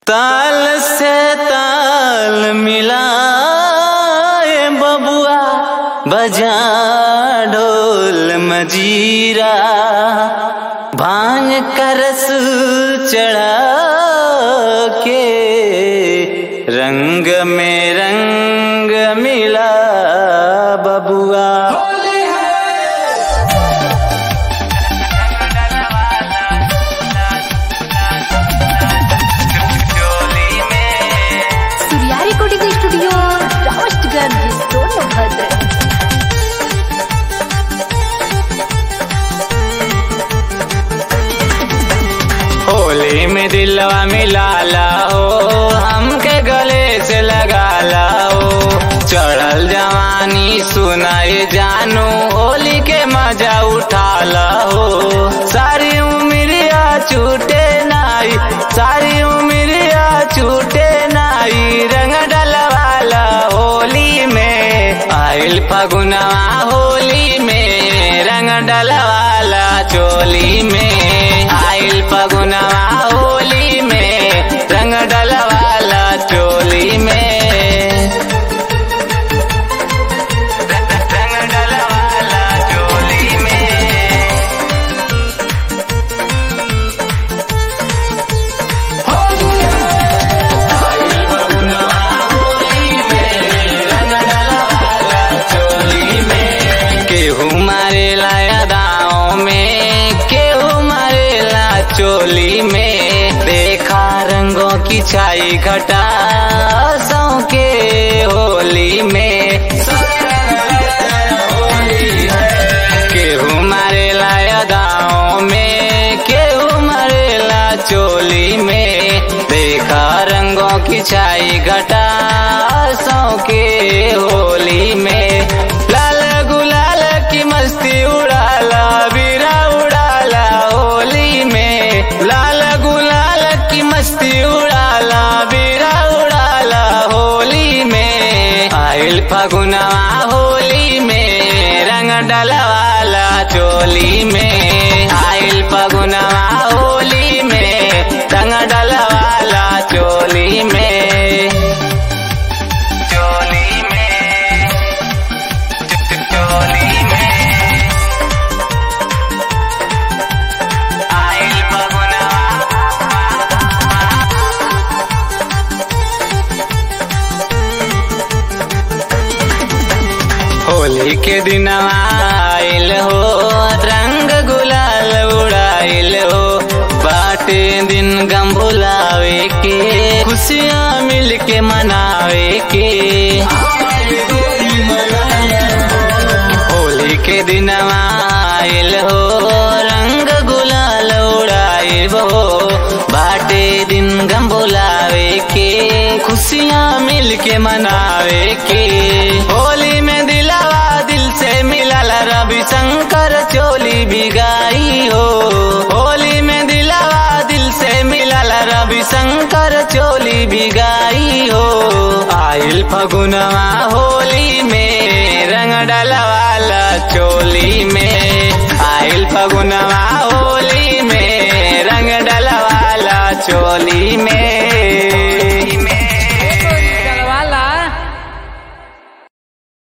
ताल से ताल मिलाए बबुआ बजा ढोल मजीरा भांग करस चढ़ा के रंग में रंग मिला बबुआ सूर्या रिकॉर्डिंग स्टूडियो राष्ट्रगंज सोनभद्र होली में दिलवा मिलाला हो हमके गले से लगाला हो चढ़ल जवानी सुनाए जानू होली के मजा उठाला हो सारी उमरिया छूटे नाई सारी उमरिया छूटे नाई रंग डलवाला होली में आइल फगुनवा होली में रंग डलवाला चोली में आइल फगुनवा होली में रंग डलवाला चोली में रंग डलवाला चोली में केहू मारेला यादाओं में केहू मारेला चोली में देखा रंगों की छाई घटा सौ के होली में केहू मारेला यादाओं में केहू मारेला चोली में देखा रंगों की छाई घटा सौ के होली में लाल गुलाल की मस्ती उड़ाला बीरा उड़ाला होली में लाल गुलाल की मस्ती उड़ाला बीरा उड़ाला होली में आइल फगुनवा होली में रंग डलवाला चोली में आइल फगुनवा होली में रंग डलवाला चोली में चोली में चोली में आइल फगुनवा होली के दिन आइल हो रंग गुलाल उड़ाइल हो बाटे दिन गम भुलावे के खुशियाँ मिल के मनावे के होली के दिन आइल हो रंग गुलाल उड़ाइल हो बाटे दिन गम भुलावे के खुशियाँ मिल के मनावे के होली में दिलावा दिल से मिलल रवि शंकर चोली बिगाई हो होली में दिलावा दिल से मिलल रवि शंकर चोली बिगाई हो आइल फगुनवा होली में रंग डलवाला चोली में